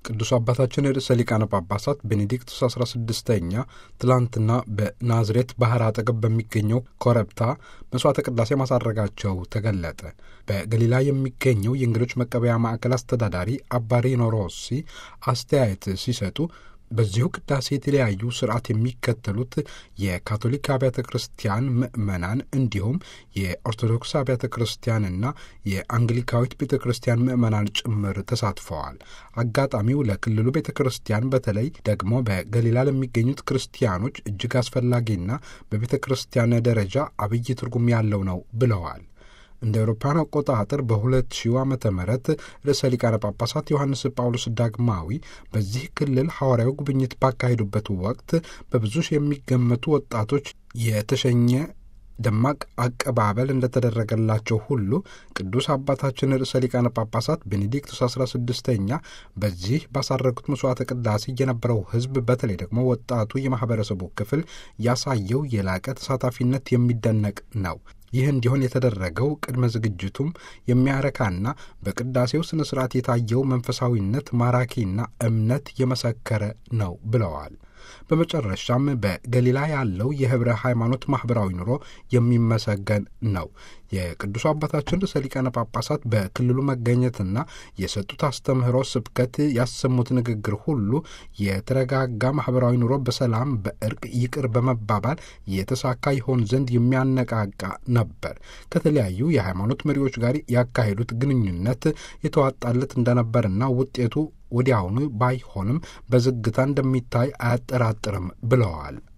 ቅዱስ አባታችን ርዕሰ ሊቃነ ጳጳሳት ቤኔዲክቱስ 16ኛ ትላንትና በናዝሬት ባህር አጠገብ በሚገኘው ኮረብታ መስዋዕተ ቅዳሴ ማሳረጋቸው ተገለጠ። በገሊላ የሚገኘው የእንግዶች መቀበያ ማዕከል አስተዳዳሪ አባ ሪኖ ሮሲ አስተያየት ሲሰጡ በዚሁ ቅዳሴ የተለያዩ ስርዓት የሚከተሉት የካቶሊክ አብያተ ክርስቲያን ምዕመናን እንዲሁም የኦርቶዶክስ አብያተ ክርስቲያንና የአንግሊካዊት ቤተ ክርስቲያን ምዕመናን ጭምር ተሳትፈዋል። አጋጣሚው ለክልሉ ቤተ ክርስቲያን በተለይ ደግሞ በገሊላ ለሚገኙት ክርስቲያኖች እጅግ አስፈላጊና በቤተ ክርስቲያን ደረጃ አብይ ትርጉም ያለው ነው ብለዋል። እንደ አውሮፓውያን አቆጣጠር በ2000 ዓመተ ምህረት ርዕሰ ሊቃነ ጳጳሳት ዮሐንስ ጳውሎስ ዳግማዊ በዚህ ክልል ሐዋርያዊ ጉብኝት ባካሄዱበት ወቅት በብዙ ሺህ የሚገመቱ ወጣቶች የተሸኘ ደማቅ አቀባበል እንደተደረገላቸው ሁሉ ቅዱስ አባታችን ርዕሰ ሊቃነ ጳጳሳት ቤኔዲክቱስ 16ኛ በዚህ ባሳረጉት መስዋዕተ ቅዳሴ የነበረው ሕዝብ በተለይ ደግሞ ወጣቱ የማህበረሰቡ ክፍል ያሳየው የላቀ ተሳታፊነት የሚደነቅ ነው። ይህ እንዲሆን የተደረገው ቅድመ ዝግጅቱም የሚያረካና በቅዳሴው ስነ ስርዓት የታየው መንፈሳዊነት ማራኪና እምነት የመሰከረ ነው ብለዋል። በመጨረሻም በገሊላ ያለው የህብረ ሃይማኖት ማኅበራዊ ኑሮ የሚመሰገን ነው። የቅዱስ አባታችን ርዕሰ ሊቃነ ጳጳሳት በክልሉ መገኘትና የሰጡት አስተምህሮ ስብከት ያሰሙት ንግግር ሁሉ የተረጋጋ ማኅበራዊ ኑሮ በሰላም በእርቅ ይቅር በመባባል የተሳካ ይሆን ዘንድ የሚያነቃቃ ነበር። ከተለያዩ የሃይማኖት መሪዎች ጋር ያካሄዱት ግንኙነት የተዋጣለት እንደነበርና ውጤቱ ወዲያውኑ ባይሆንም በዝግታ እንደሚታይ አያጠራጥርም ብለዋል።